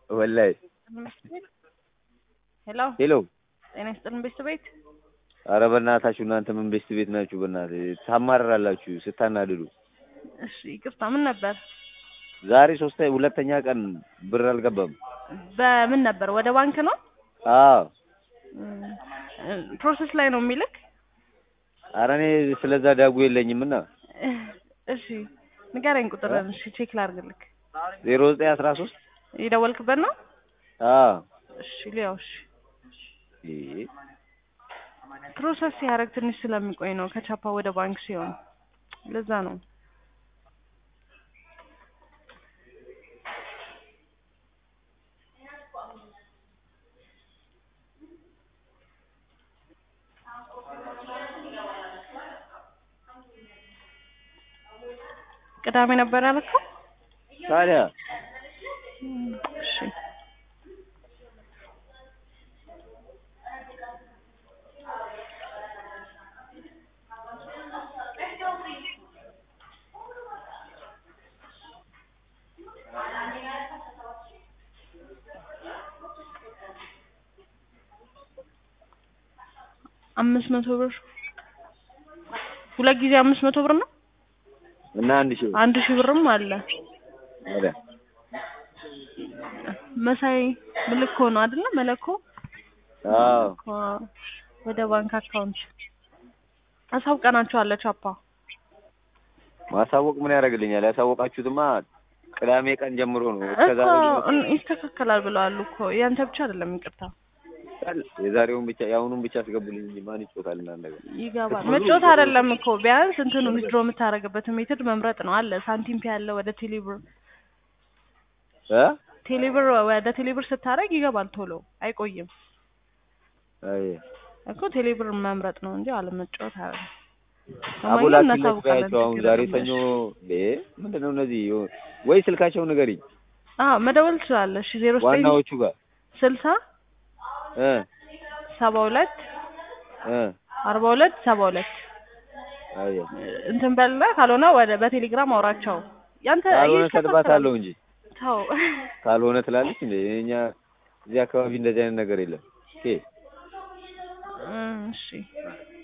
ወላሂ ሄሎ ሄሎ ጤና ይስጥልን ቤት ቤት ኧረ በእናታችሁ እናንተ ምን ቤስት ቤት ናችሁ? በእናትህ ታማርራላችሁ ስታናድዱ። እሺ ይቅርታ ምን ነበር ዛሬ ሶስተ ሁለተኛ ቀን ብር አልገባም። በምን ነበር ወደ ባንክ ነው አዎ እም፣ ፕሮሰስ ላይ ነው የሚልክ ኧረ እኔ ስለዛ ዳጉ የለኝም እና እሺ ንገረኝ ቁጥርን እሺ ቼክ ላድርግልክ ዜሮ ዘጠኝ አስራ ሶስት የደወልክበት ነው አዎ እሺ ሊያው እሺ ይሄ ፕሮሰስ ሲያደርግ ትንሽ ስለሚቆይ ነው ከቻፓ ወደ ባንክ ሲሆን ለዛ ነው ቅዳሜ ነበር ያልከው ታዲያ እሺ አምስት መቶ ብር ሁለት ጊዜ አምስት መቶ ብር ነው። እና አንድ ሺህ ብር አንድ ሺህ ብርም አለ። ታዲያ መሳይ ምልኮ ነው አይደለ? መለኮ አዎ አዎ። ወደ ባንክ አካውንት አሳውቀናቸዋለሁ። ቻፓ ማሳወቅ ምን ያደርግልኛል? ያሳወቃችሁትማ ቅዳሜ ቀን ጀምሮ ነው። እስከዛ እኮ እን- ይስተካከላል ብለዋል እኮ ያንተ ብቻ አይደለም። ይቅርታ የዛሬውን ብቻ የአሁኑን ብቻ አስገቡልኝ እንጂ ማን ይጮታል? እና ነገር ይገባል። መጮት አይደለም እኮ ቢያንስ እንትኑ ዊዝድሮ የምታደርግበት ሜትድ መምረጥ ነው አለ። ሳንቲም ፒ ያለ ወደ ቴሌብር እ ቴሌብር ወደ ቴሌብር ስታደርግ ይገባል ቶሎ አይቆይም አይ እኮ ቴሌብር መምረጥ ነው እንጂ አለመጫወት አይደለም። አቦላችሁ እናሳውቃለን። ለያቸው አሁን ችግር ዛሬ የለም። ሰኞ እ ምንድን ነው እነዚህ ወይ ስልካቸውን ንገሪኝ አዎ መደወል ትችላለህ። እሺ ዜሮ ዘጠኝ ዋናዎቹ ጋር ስልሳ እ ሰባ ሁለት እ አርባ ሁለት ሰባ ሁለት አይ እንትን በልና ካልሆነ ወደ በቴሌግራም አውራቸው። ያንተ ካልሆነ ይስተካከላል። ሰድባታለሁ እንጂ ተው ካልሆነ ትላለች እንዴ እኛ እዚህ አካባቢ እንደዚህ አይነት ነገር የለም ኦኬ እም፣ እሺ